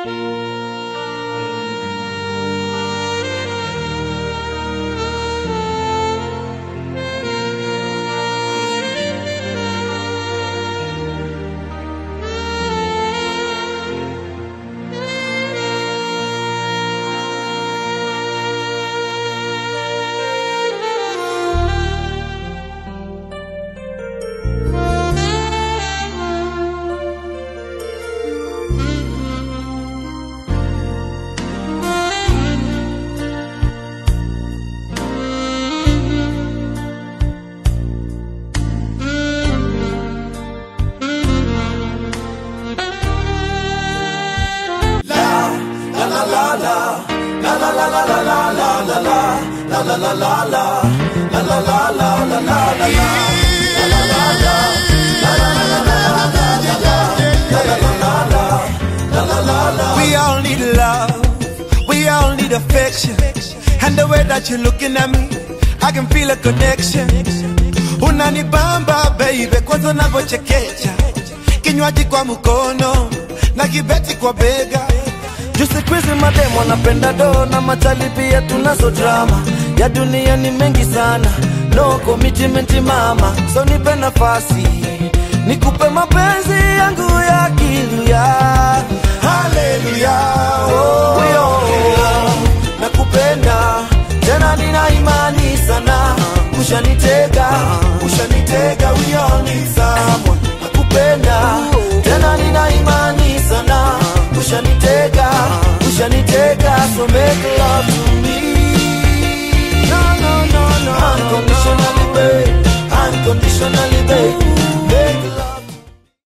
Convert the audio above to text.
We all need love, we all need affection. And the way that you're looking at me, I can feel a connection. Unanibamba baby, kwanza unavyochekecha, kinywaji kwa mkono na kibeti kwa bega. Juu siku hizi mademu wanapenda do na machali pia tunazo drama ya dunia ni mengi sana, no commitment mama, so nipe nafasi nikupe mapenzi yangu ya kiluya. Haleluya, oh, yo, nakupenda tena, nina imani sana, ushanitega, ushanitega, we all need someone. Nakupenda tena, nina imani sana, ushanitega, ushanitega, so make love to